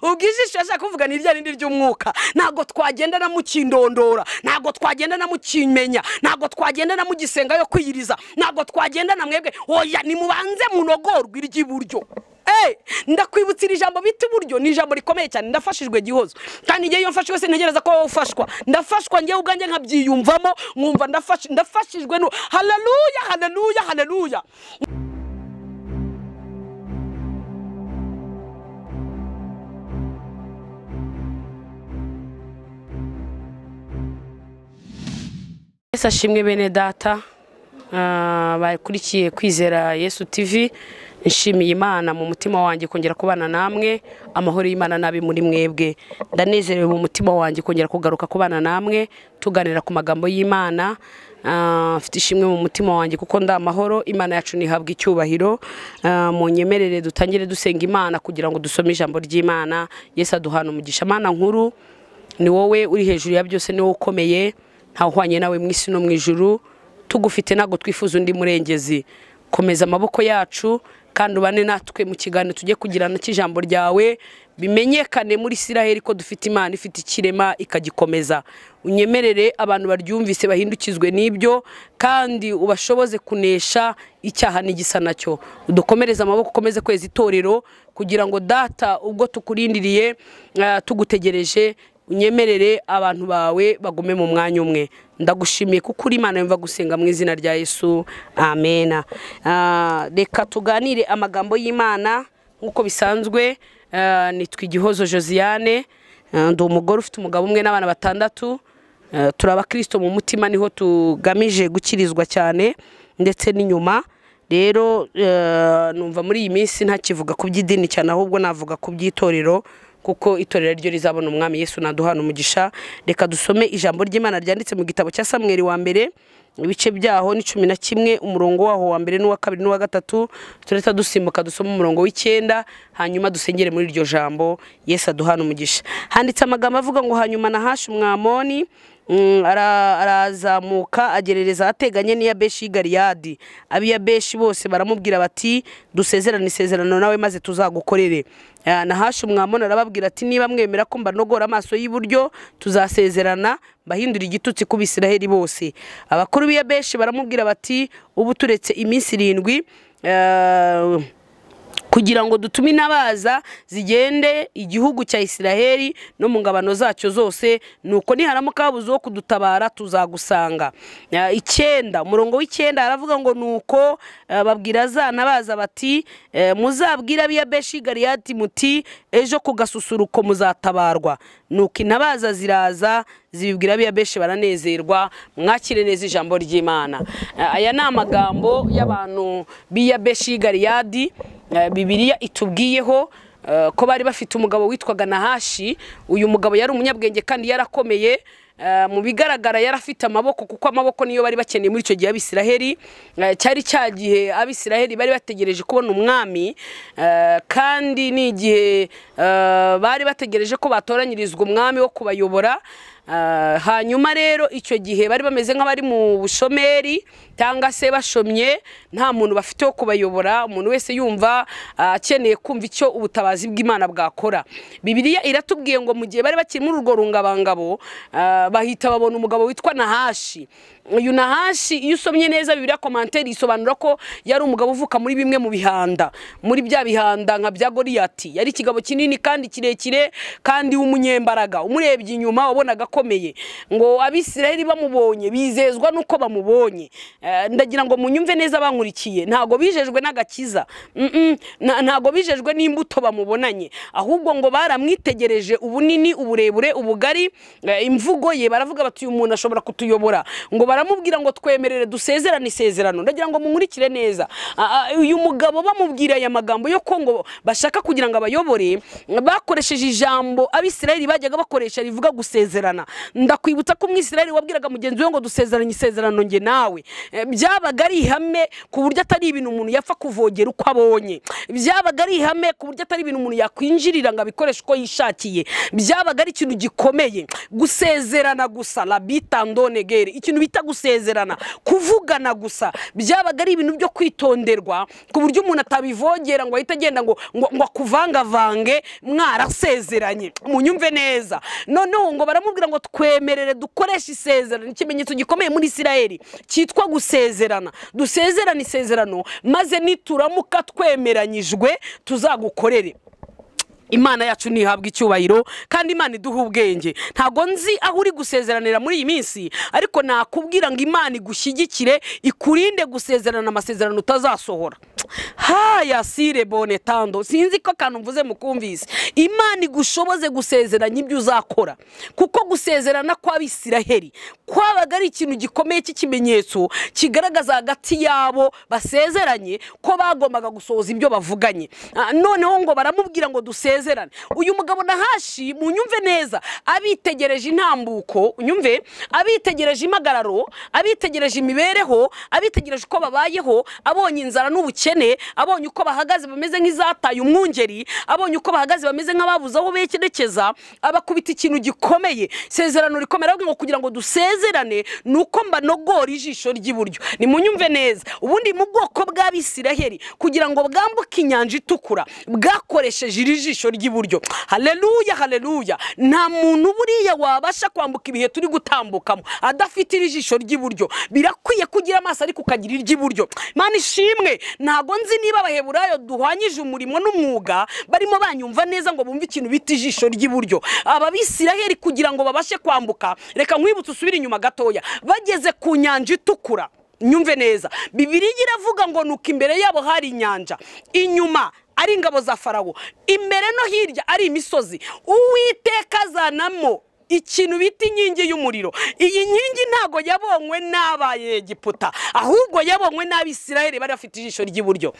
ubwo ijisho yashaka kuvuga ni irya rindi ry'umwuka ntabwo twagenda na mukindondora ntabwo twagenda na mukimenya ntabwo twagenda na mugisenga yo kwiyiriza ntabwo twagenda na mwebwe oya nimubanze munogorwe iry'iburyo ndakwibutsa iri jambo bita iburyo ni ijambo rikomeye cyane ndafashijwe gihozo kandi igihe iyo mfashwe wese ntegereza ko wowe ufashwa ndafashwa ngewe ubwanjye nkabyiyumvamo nkumva ndafashijwe ndafashijwe nu hararuya hararuya hararuya Yesu ashimwe bene data ah, bakurikiye kwizera Yesu TV nshimiye Imana mu mutima wanjye kongera kubana namwe amahoro y'Imana nabi muri mwebwe ndanezerewe mu mutima wanjye kongera kugaruka kubana namwe tuganira ku magambo y'Imana Ah, mfite ishimwe mu mutima wanjye kuko nda amahoro Imana yacu nihabwa icyubahiro Ah, mu nyemerere dutangire dusenga Imana kugira ngo dusome ijambo ry'Imana Yesu aduhana umugisha Mana nkuru ni wowe uri hejuru ya byose ni wowe ukomeye ntawuhwanye nawe mu isi no mu ijuru tugufite ntabwo twifuza undi murengezi komeza amaboko yacu kandi ubane natwe mu kiganiro tujye kugirana cy'ijambo ryawe bimenyekane muri isiraheli ko dufite imana ifite ikirema ikagikomeza unyemerere abantu baryumvise bahindukizwe n'ibyo kandi ubashoboze kunesha icyaha n'igisa nacyo udukomereze amaboko ukomeze kweza itorero kugira ngo data ubwo tukurindiriye ah, tugutegereje unyemerere abantu bawe bagume mu mwanya umwe ndagushimiye kuko uri imana yumva gusenga mu izina rya yesu amena Ah, reka tuganire amagambo y'imana nk'uko bisanzwe ah, nitwa igihozo josiane Ah, ndi umugore ufite umugabo umwe n'abana batandatu Ah, turi abakristo mu mutima niho tugamije gukirizwa cyane ndetse n'inyuma rero eh, numva muri iyi minsi ntakivuga ku by'idini cyane ahubwo navuga ku by'itorero kuko itorero ryo rizabona umwami yesu naduhana umugisha reka dusome ijambo ry'imana ryanditse mu gitabo cya samweri wa mbere ibice byaho ni cumi na kimwe umurongo waho wa mbere n'uwa kabiri n'uwa gatatu tureta dusimbuka dusoma umurongo w'icyenda hanyuma dusengere muri iryo jambo yesu aduhana umugisha handitse amagambo avuga ngo hanyuma nahashe umwamoni Mm, ara- arazamuka agerereza ahateganye n'iya beshi y'i galiyadi ab'iya beshi bose baramubwira bati dusezerane isezerano nawe maze tuzagukorere Ah, nahashe umwamoni arababwira ati niba mwemera ko mbanogora amaso y'iburyo tuzasezerana mbahindura igitutsi ku bisiraheli bose abakuru b'iya beshi baramubwira bati ubu turetse iminsi irindwi ah, kugira ngo dutume intabaza zigende igihugu cya isiraheli no mu ngabano zacyo zose nuko niharamuka habuze uwo kudutabara tuzagusanga Ah, icyenda umurongo w'icyenda aravuga ngo nuko ah, babwira za ntabaza bati eh, muzabwira abiya beshi galiyati muti ejo ku gasusuruko muzatabarwa nuko intabaza ziraza zibibwira abiya beshi baranezerwa mwakire neza ijambo ry'imana Ah, aya ni amagambo y'abantu b'iya beshi galiyadi Eh, bibiliya itubwiyeho eh, ko bari bafite umugabo witwaga nahashi uyu mugabo yari umunyabwenge kandi yarakomeye eh, mu bigaragara yari afite amaboko kuko amaboko niyo bari bakeneye muri icyo gihe abisiraheli Eh, cyari cya gihe abisiraheli bari bategereje kubona umwami eh, kandi ni igihe eh, bari bategereje ko batoranyirizwa umwami wo kubayobora Ah, hanyuma rero icyo gihe bari bameze nk'abari mu bushomeri cyangwa se bashomye nta muntu bafite wo kubayobora umuntu wese yumva ah, akeneye kumva icyo ubutabazi bw'imana bwakora bibiliya iratubwiye ngo mu gihe bari bakiri muri urwo rungabangabo ah, bahita babona umugabo witwa nahashi uyu nahashi iyo usomye neza bibiliya komanteri isobanura ko yari umugabo uvuka muri bimwe mu bihanda muri bya bihanda nka bya goriyati yari ikigabo kinini kandi kirekire kandi w'umunyembaraga umurebye inyuma wabonaga akomeye ngo abisiraheli bamubonye bizezwa nuko bamubonye Eh, ndagira ngo munyumve neza bankurikiye ntago bijejwe n'agakiza Mm-mm, nta- ntago bijejwe n'imbuto bamubonanye ahubwo ngo baramwitegereje ubunini uburebure ubugari eh, imvugo ye baravuga bati uyu muntu ashobora kutuyobora ngo baramubwira ngo twemerere dusezerane isezerano ndagira ngo munkurikire neza Ah, ah, uyu mugabo bamubwira aya magambo yo ko ngo bashaka kugira ngo abayobore bakoresheje ijambo abisirayeli bajyaga bakoresha rivuga gusezerana ndakwibutsa ko umwisirayeli wabwiraga mugenzi we ngo dusezeranye isezerano njye nawe Eh, byabaga ari ihame ku buryo atari ibintu umuntu yapfa kuvogera uko abonye byabaga ari ihame ku buryo atari ibintu umuntu yakwinjirira ngo abikoreshe uko yishakiye byabaga ari ikintu gikomeye gusezerana gusezerana gusa labitandonegere ikintu bita gusezerana kuvugana gusa byabaga ari ibintu byo kwitonderwa ku buryo umuntu atabivogera ngo ahite agenda ngo ngo ngo akuvangavange mwarasezeranye munyumve neza noneho ngo baramubwira ngo twemerere dukoreshe isezerano ikimenyetso gikomeye muri isirayeli cyitwa gusezerana dusezerane isezerano maze nituramuka twemeranyijwe tuzagukorere imana yacu ntihabwa icyubahiro kandi imana iduha ubwenge ntabwo nzi aho uri gusezeranira muri iyi minsi ariko nakubwira ngo imana igushyigikire ikurinde gusezerana amasezerano utazasohora haya sire bone tando sinzi ko akantu mvuze mukumvise imana igushoboze gusezeranya ibyo uzakora kuko gusezerana kw'abisiraheri kwabaga ari ikintu gikomeye cy'ikimenyetso kigaragaza hagati yabo basezeranye ko bagombaga gusohoza ibyo bavuganye Ah, noneho ngo baramubwira ngo dusezerane basezerane uyu mugabo nahashi mu nyumve neza abitegereje intambuko unyumve abitegereje impagararo abitegereje imibereho abitegereje uko babayeho abonye inzara n'ubukene abonye uko bahagaze bameze nk'izataye umwungeri abonye uko bahagaze bameze nk'ababuze aho bekerekeza abakubita ikintu gikomeye isezerano rikomera ahubwo ngo kugira ngo dusezerane ni uko mbanogora ijisho ry'iburyo ni mu nyumve neza ubundi mu bwoko bw'abisiraheri kugira ngo bwambuke inyanja itukura bwakoresheje iri jisho ry'iburyo haleluya haleluya nta muntu buriya wabasha kwambuka ibihe turi gutambukamo adafite iri jisho ry'iburyo birakwiye kugira amaso ariko ukagira iry'iburyo Imana ishimwe ntago nzi niba abaheburayo duhwanyije umurimo n'umwuga barimo banyumva neza ngo bumve ikintu bita ijisho ry'iburyo ababisiraheri kugira ngo babashe kwambuka reka nkwibutse usubire inyuma gatoya bageze ku nyanja itukura nyumve neza bibiriya iravuga ngo nuko imbere yabo hari inyanja inyuma ari ingabo za farawo imbere no hirya ari imisozi uwiteka azanamo ikintu bita inkingi y'umuriro iyi nkingi ntago yabonywe n'abayegiputa ahubwo yabonywe n'abisirayeli bari bafite ijisho ry'iburyo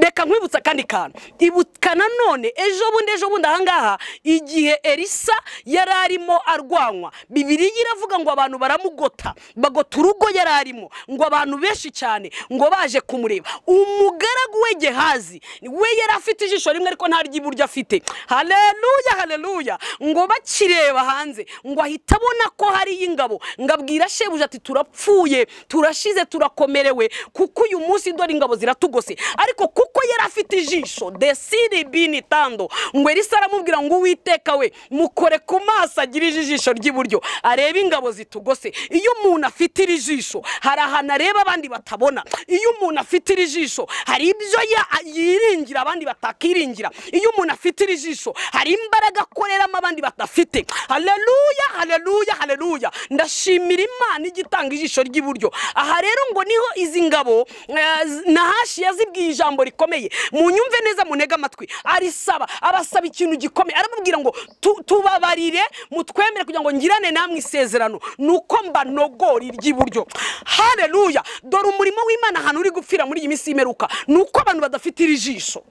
reka nkwibutsa akandi kantu ibuka nanone ejo bundi ejo bundi ahangaha igihe elisa yari arimo arwanwa bibiriya iravuga ngo abantu baramugota bagota urugo yari arimo ngo abantu benshi cyane ngo baje kumureba umugaragu we gehazi we yari afite ijisho rimwe ariko nta ry'iburyo afite haleluya haleluya ngo bakireba hanze ngo ahita abona ko hariyo ingabo ngo abwira shebuja ati turapfuye turashize turakomerewe kuko uyu munsi dore ingabo ziratugose ariko kuko yari afite ijisho desiri bini tando ngo elisa aramubwira ngo uwiteka we mukore ku maso agirije ijisho ry'iburyo arebe ingabo zitugose iyo umuntu afite iri jisho hari ahantu areba abandi batabona iyo umuntu afite iri jisho hari ibyo ya- yiringira abandi batakiringira iyo umuntu afite iri jisho hari imbaraga akoreramo abandi badafite haleluya haleluya haleluya haleluya ndashimira imana ijya itanga ijisho ry'iburyo aha rero ngo niho izi ngabo eh, z- nahashi yazibwiye ijambo rikomeye munyumve neza munege amatwi arisaba abasaba ikintu gikomeye aramubwira ngo "Tu- tubabarire mutwemere kugira ngo ngirane namwe isezerano ni uko mbanogora iry'iburyo haleluya dore umurimo w'imana ahantu uri gupfira muri iyi minsi y'imeruka ni uko abantu badafite iri jisho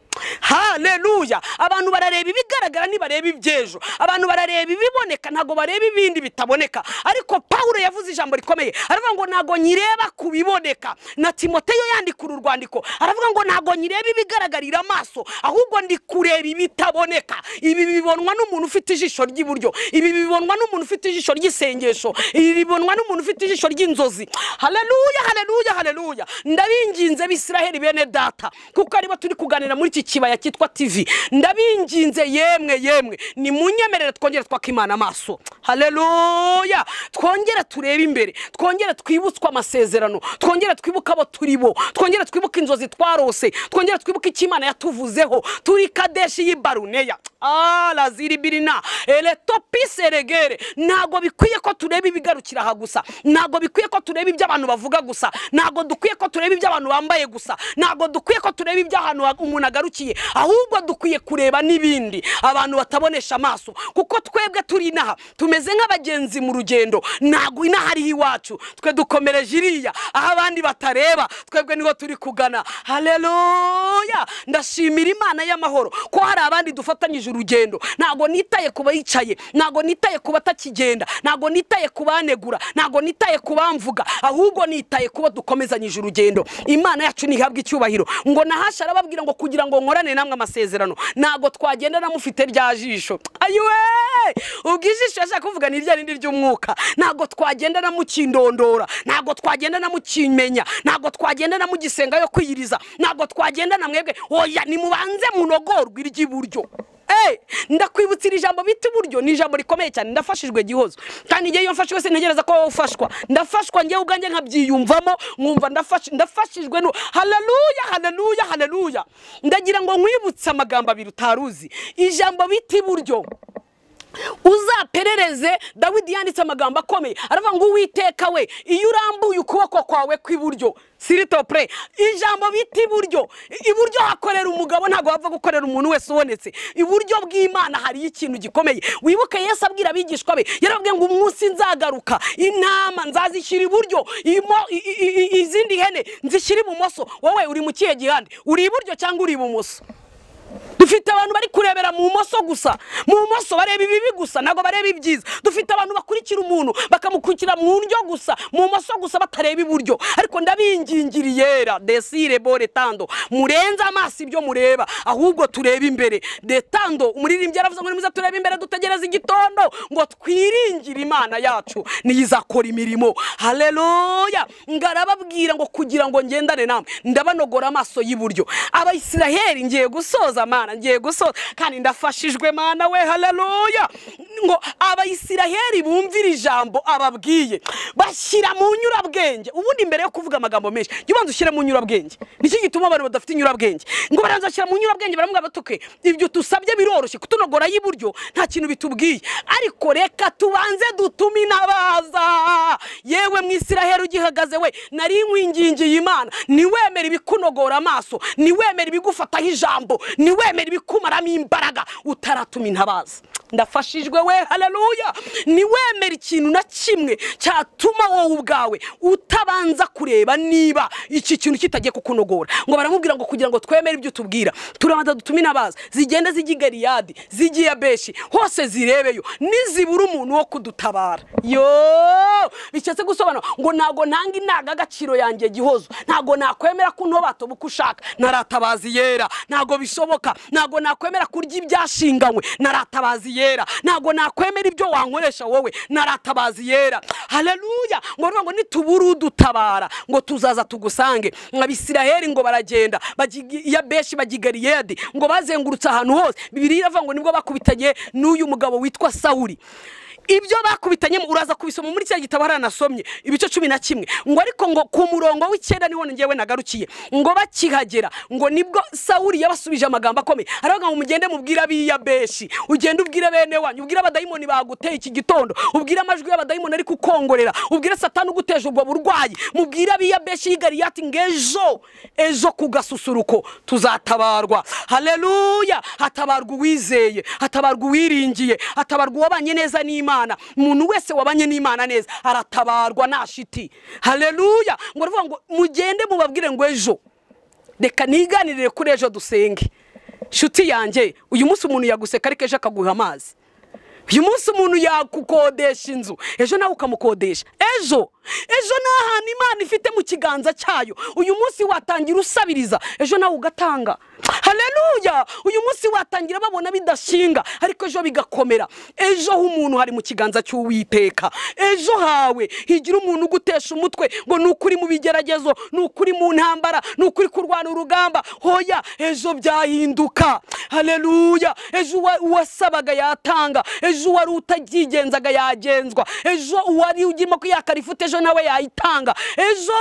haleluya abantu barareba ibigaragara ntibareba iby'ejo abantu barareba ibiboneka ntabwo bareba ibindi bitaboneka ariko pawulo yavuze ijambo rikomeye aravuga ngo ntabwo nyireba ku biboneka na timoteyo yandika uru rwandiko aravuga ngo ntabwo nyireba ibigaragarira amaso ahubwo ndi kureba ibitaboneka ibi bibonwa n'umuntu ufite ijisho ry'iburyo ibi bibonwa n'umuntu ufite ijisho ry'isengesho ibi bibonwa n'umuntu ufite ijisho ry'inzozi haleluya haleluya haleluya ndabinginze bisiraheli bene data kuko aribo turi kuganira muri iki kibaya cyitwa tv ndabinginze yemwe yemwe nimunyemerere twongere twaka imana amaso haleluya twongere turebe imbere twongere twibutswe amasezerano twongere twibuke abo turi bo twongere twibuke inzozi twarose twongere twibuke icyo imana yatuvuzeho turi kadeshi y'ibaruneya araziribirina eletopise regere ntabwo bikwiye ko tureba ibigarukira aha gusa ntabwo bikwiye ko tureba ibyo abantu bavuga gusa ntabwo dukwiye ko tureba ibyo abantu bambaye gusa ntabwo dukwiye ko tureba ibyo ahantu ha- umuntu agarukiye ahubwo dukwiye kureba n'ibindi abantu batabonesha amaso kuko twebwe turi inaha tumeze nk'abagenzi mu rugendo ntabwo inaha ariho iwacu twe dukomereje iriya aho abandi batareba twebwe niho turi kugana haleluya ndashimira imana y'amahoro ko hari abandi dufatanyije urugendo ntabwo nitaye ku bayicaye ntabwo nitaye ku batakigenda ntabwo nitaye ku banegura ntabwo nitaye ku bamvuga ahubwo nitaye kubo dukomezanyije urugendo imana yacu ntihabwe icyubahiro ngo nahasha arababwira ngo kugira ngo nkorane namwe amasezerano ntabwo twagenda namufite rya jisho ayiwe ubwishishira ashaka kuvuga ni irya rindi ry'umwuka ntabwo twagenda na mukindondora ntabwo twagenda na mukimenya ntabwo twagenda na mugisenga yo kwiyiriza ntabwo twagenda na mwebwe oya nimubanze munogorwe iry'iburyo Eh, ndakwibutsa iri jambo bita uburyo ni ijambo rikomeye cyane ndafashijwe gihozo kandi igihe iyo mfashijwe sintegereza ko wowe ufashwa ndafashwa njyewe ubwanjye nkabyiyumvamo nkumva ndafash- ndafashijwe nu haleluya haleluya haleluya ndagira ngo nkwibutse amagambo abiri utaruzi ijambo bita iburyo uzaperereze dawidi yanditse amagambo akomeye aravuga ngo uwiteka we iyo urambuye ukuboko kwawe kw'iburyo siritope ijambo bita iburyo iburyo hakorera umugabo ntabwo wapfa gukorera umuntu wese ubonetse iburyo bw'imana hariyo ikintu gikomeye wibuke yesu abwira abigishwa be yarababwiye ngo umunsi nzagaruka intama nzazishyira iburyo imo- i- i- i- izindi hene nzishyira ibumoso wowe uri mu kihe gihande uri iburyo cyangwa uri ibumoso dufite abantu bari kurebera mu bumoso gusa mu bumoso bareba ibibi gusa ntabwo bareba ibyiza dufite abantu bakurikira umuntu bakamukurikira mu ndyo gusa mu bumoso gusa batareba iburyo ariko ndabingingiriyera desire bore tando murenze amaso ibyo mureba ahubwo tureba imbere detando umuririmbyi yaravuze ngo nimuze turebe imbere dutegereze igitondo ngo twiringire imana yacu niyo izakora imirimo haleluya ngarababwira ngo kugira ngo ngendane namwe ndabanogora amaso y'iburyo abayisiraheli ngiye gusoza mana ngiye gusoza kandi ndafashijwe mana we haleluya ngo abayisiraheli bumvire ijambo ababwiye bashyira mu nyurabwenge ubundi mbere yo kuvuga amagambo menshi jya ubanza ushyire mu nyurabwenge nicyo gituma abantu badafite inyurabwenge ngo baranza bashyira mu nyurabwenge baramubwira batuke ibyo tusabye biroroshye kutunogora y'iburyo nta kintu bitubwiye ariko reka tubanze dutume inabaza yewe mu isiraheli ugihagaze we nari nkwingingiye imana niwemere ibikunogora amaso niwemere ibigufataho ijambo niwemere ibikumaramo imbaraga utaratuma intabaza ndafashijwe we haleluya niwemere ikintu na kimwe cyatuma wowe ubwawe utabanza kureba niba iki kintu kitagiye kukunogora ngo baramubwira ngo kugira ngo twemere ibyo tubwira turabanza dutume inabaza zigenda zijya i galiyadi zigiye abeshi hose zirebeyo nizibura umuntu wo kudutabara yo biketse gusobanura ngo ntabwo ntanga indangagaciro yanjye gihozo ntabwo nakwemera ko ntobatoba uko ushaka naratabazi yera ntabwo bishoboka ntabwo nakwemera kurya ibyashinganywe naratabazi yera ntabwo nakwemera ibyo wankoresha wowe naratabazi yera haleluya ngo baravuga ngo nitubura udutabara ngo tuzaza tugusange abisiraheli ngo baragenda bajya i- iya beshi bajya i galiyadi ngo bazengurutse ahantu hose bibiri iravuga ngo nibwo bakubitanye n'uyu mugabo witwa sawuli ibyo bakubitanyemo uraza kubisoma muri cya gitabo haranasomye ibice cumi na kimwe ngo ariko ngo ku murongo w'icyenda niwo ngewe nagarukiye ngo bakihagera ngo nibwo sawuli yabasubije amagambo akomeye aravuga ngo mugende mubwire ab'iya beshi ugende ubwire bene wanyu ubwire abadayimoni baguteye iki gitondo ubwire amajwi y'abadayimoni ari kukongorera ubwire satani uguteje ubwo burwayi mubwire ab'iya beshi y'igariyati ngo ejo ejo ku gasusuruko tuzatabarwa haleluya hatabarwa uwizeye hatabarwa uwiringiye hatabarwa uwabanye neza n'imana umuntu wese wabanye n'imana neza aratabarwa nta shiti haleluya ngo aravuga ngo mugende mubabwire ngo ejo reka niganirire kuri ejo dusenge nshuti yanjye uyu munsi umuntu yaguseka ariko ejo akaguha amazi uyu munsi umuntu yakukodesha inzu ejo nawe ukamukodesha ejo ejo ni ahantu imana ifite mu kiganza cyayo uyu munsi watangira usabiriza ejo nawe ugatanga haleluya uyu munsi watangira babona bidashinga ariko ejo bigakomera ejo h'umuntu hari mu kiganza cy'uwiteka ejo hawe higira umuntu ugutesha umutwe ngo ni ukuri mu bigeragezo ni ukuri mu ntambara ni ukuri kurwana urugamba hoya ejo byahinduka haleluya ejo uwa- uwasabaga yatanga ejo uwari utabyigenzaga yagenzwa ejo uwari ugirimo kwiyakara ifu ejo nawe yayitanga ejo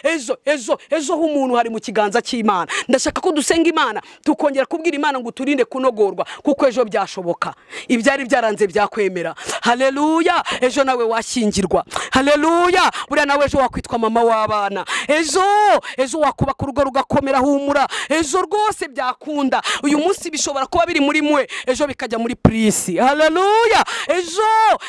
ejo ejo ejo h'umuntu hari mu kiganza cy'imana ndashaka ko dusenga imana tukongera kubwira imana ngo uturinde kunogorwa kuko ejo byashoboka ibyari byaranze byakwemera haleluya ejo nawe washyingirwa haleluya buriya nawe ejo wakwitwa mama w'abana ejo ejo wakubaka urugo rugakomera humura ejo rwose byakunda uyu munsi bishobora kuba biri muri mwe ejo bikajya muri purisi haleluya ejo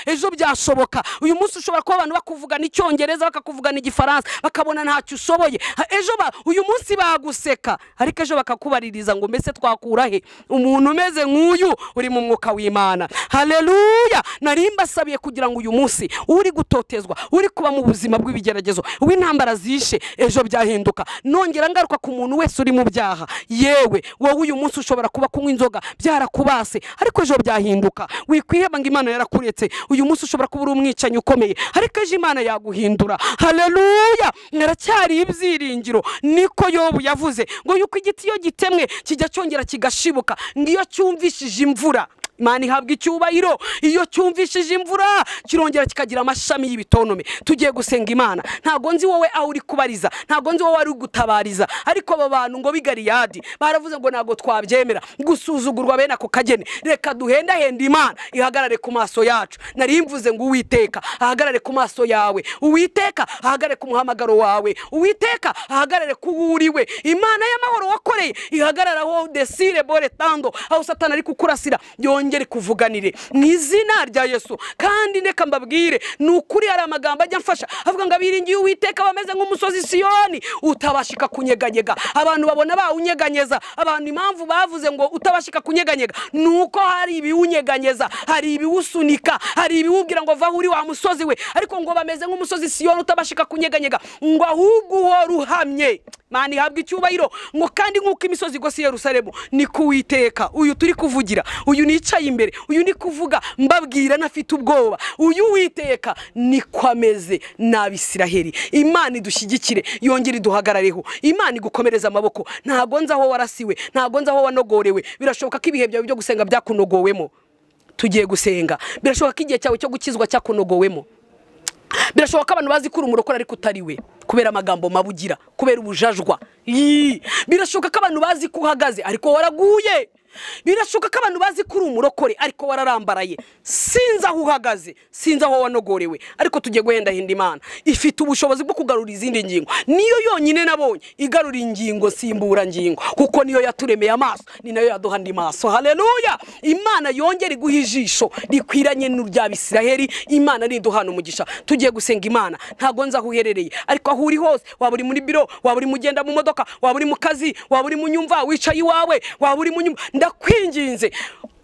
ejo byashoboka uyu munsi ushobora kuba abantu bakuvugana icyongereza icyongereza bakakuvugana igifaransa bakabona ntacyo ushoboye Ha, ejo ba- uyu munsi baguseka ariko ejo bakakubaririza ngo mbese twakura he umuntu umeze nk'uyu uri mu mwuka w'imana haleluya nari mbasabiye kugira ngo uyu munsi uri gutotezwa uri kuba mu buzima bw'ibigeragezo uw'intambara zishe ejo byahinduka nongera ngaruka ku muntu wese uri mu byaha yewe wowe uyu munsi ushobora kuba kunywa inzoga byarakubase ariko ejo byahinduka wikwiheba ngo imana yarakuretse uyu munsi ushobora kuba uri umwicanyi ukomeye ariko ejo imana yaguhindura haleluya naracyari ibyiringiro niko yobu yavuze ngo yuko igiti iyo gitemwe kijya cyongera kigashibuka ngiyo cyumvishije imvura Imana ihabwa icyubahiro iyo cyumvishije imvura kirongera kikagira amashami y'ibitonome tugiye gusenga imana ntago nzi wowe aho uri kubariza ntago nzi wowe ari gutabariza ariko aba bantu ngo b'i Galeyadi baravuze ngo ntago twabyemera gusuzugurwa bene ako kageni reka duhendahende imana ihagarare ku maso yacu nari mvuze ngo uwiteka ahagarare ku maso yawe uwiteka ahagarare ku muhamagaro wawe uwiteka ahagarare ku wuriwe imana y'amahoro wakoreye ihagarare aho desire bore tando aho satani ari kukurasira yongere kuvuganire mu izina rya yesu kandi ndeka mbabwire ni ukuri hari amagambo ajya amfasha avuga ngo abiringiye uwiteka bameze nk'umusozi siyoni utabashika kunyeganyega abantu babona bawunyeganyeza abantu impamvu bavuze ngo utabashika kunyeganyega ni uko hari ibiwunyeganyeza hari ibiwusunika hari ibiwubwira ngo vaho uri wa musozi we ariko ngo bameze nk'umusozi siyoni utabashika kunyeganyega ngo ahubwo uhora uhamye mana ihabwa icyubahiro ngo kandi nk'uko imisozi igose i yerusalemu ni kuwiteka uyu turi kuvugira uyu nicaye imbere uyu ni kuvuga mbabwira nafite ubwoba uyu witeka niko ameze n'abisiraheli imana idushyigikire yongere iduhagarareho imana igukomereza amaboko ntago nzi aho warasiwe ntago nzi aho wanogorewe birashoboka ko ibihe byawe byo gusenga byakunogowemo tugiye gusenga birashoboka ko igihe cyawe cyo gukizwa cyakunogowemo birashoboka ko abantu bazi ko uri umurokore ariko utari we kubera amagambo mabi ugira kubera ubujajwa Yii. birashoboka ko abantu bazi ko uhagaze ariko waraguye birashoboka ko abantu bazi ko uri umurokore ariko wararambaraye sinzi aho uhagaze sinzi aho wanogorewe ariko tugiye guhendahinda imana ifite ubushobozi bwo kugarura izindi ngingo niyo yonyine nabonye igarura ingingo simbura ngingo kuko niyo yaturemeye amaso ni nayo yaduha andi maso haleluya imana yongera iguha ijisho rikwiranye n'urya bisiraheli imana riduhana umugisha tugiye gusenga imana ntago nzi aho uherereye ariko aho uri hose waba uri muri biro waba uri mu genda mu modoka waba uri mu kazi waba uri mu nyumva wicaye iwawe waba uri mu nyumva ndakwinginze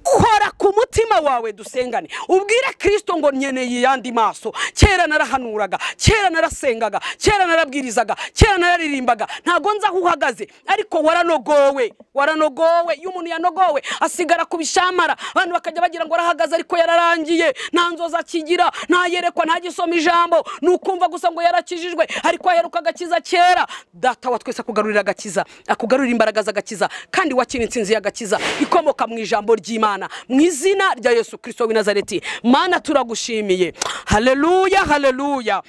kora ku mutima wawe dusengane ubwire kirisito ngo nkeneye yandi maso kera narahanuraga kera narasengaga kera narabwirizaga kera nararirimbaga ntago nzi aho uhagaze ariko waranogowe waranogowe iyo umuntu yanogowe asigara ku bishamara abantu bakajya bagira ngo arahagaze ariko yararangiye nta nzozi akigira ntayerekwa ntagisoma ijambo ni ukumva gusa ngo yarakijijwe ariko aheruka agakiza kera data wa twese akugarurira agakiza akugarurira imbaraga z'agakiza kandi wakira insinzi y'agakiza ikomoka mu ijambo ry'imana mu izina rya yesu kirisito w'i nazareti mana turagushimiye haleluya haleluya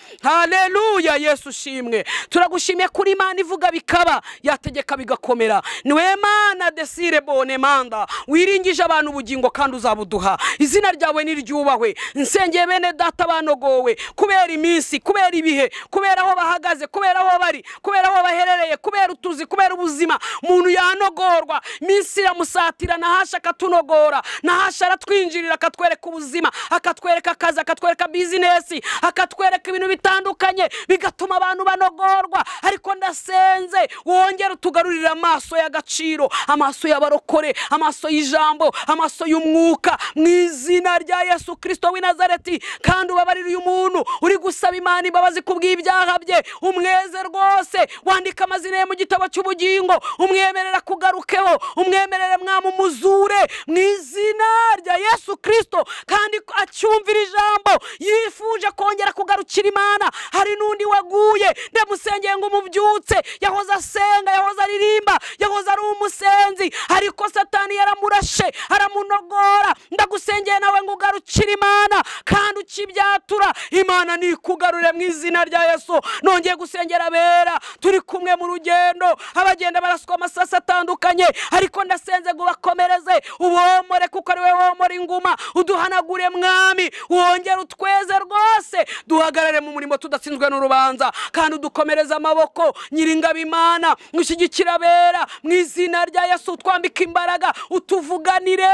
haleluya yesu ushimwe turagushimiye kuri imana ivuga bikaba yategeka bigakomera niwe mana desire bone manda wiringije abantu ubugingo kandi uzabuduha izina ryawe niryubahwe nsengeye bene data banogowe kubera iminsi kubera ibihe kubera aho bahagaze kubera aho bari kubera aho baherereye kubera utuzi kubera ubuzima umuntu yanogorwa iminsi iramusatira nahasha akatunogora nahasha aratwinjirira akatwereka ubuzima akatwereka akazi akatwereka bizinesi akatwereka ibintu bitandukanye bigatuma abantu banogorwa ariko ndasenze wongere utugarurire amaso y'agaciro amaso y'abarokore amaso y'ijambo amaso y'umwuka mu izina rya yesu kirisito w'i nazareti kandi ubabarire uyu muntu uri gusaba imana imbabazi ku bw'ibyaha bye umweze rwose wandika amazina ye mu gitabo cy'ubugingo umwemerera kugarukeho umwemerere mwami umuzure mu izina rya yesu kirisito kandi acyumvira ijambo yifuje kongera kugarukira imana hari n'undi waguye ndamusengeye ngo umubyutse yahoze asenga yahoze aririmba yahoze ari umusenzi ariko satani yaramurashe aramunogora ndagusengeye nawe ngo ugarukire imana kandi ukibyatura imana nikugarure mu izina rya yesu nongeye gusengera abera turi kumwe mu rugendo abagenda baraswa amasasi atandukanye ariko ndasenze ngo ubakomereze uboma womore kuko ari wowe womora inguma uduhanagure mwami wongere utweze rwose duhagarare mu murimo tudatsinzwe n'urubanza kandi udukomereze amaboko nyiringabo imana mushyigikira abera mu izina rya yesu utwambike imbaraga utuvuganire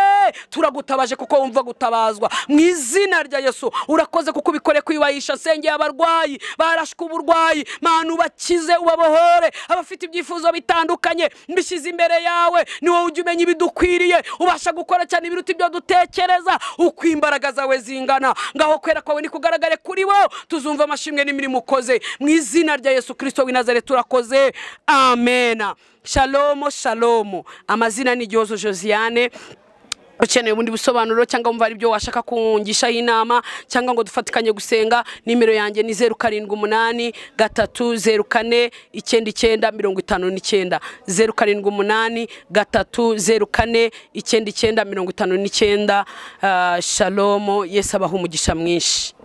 turagutabaje kuko wumva gutabazwa mu izina rya yesu urakoze kuko ubikore kwibahishasengeye sengeye abarwayi barashwe uburwayi manu bakize ubabohore abafite ibyifuzo bitandukanye mbishyize imbere yawe ni wowe ujya umenya ibidukwiriye ubasha gukora cyane ibiruta ibyo dutekereza uko imbaraga zawe zingana ngaho kwera kwawe nikugaragare kuri bo tuzumva amashimwe n'imirimo ukoze mu izina rya yesu kirisito w'i nazare turakoze amena shalomo shalomo amazina ni igihozo josiane ukeneye ubundi busobanuro cyangwa wumva hari ibyo washaka kungishaho inama cyangwa ngo dufatikanye gusenga nimero yanjye ni zeru karindwi umunani gatatu zeru kane icyenda icyenda mirongo itanu n'icyenda zeru karindwi umunani gatatu zeru kane icyenda icyenda mirongo itanu n'icyenda ah, shalomo yesu abaha umugisha mwinshi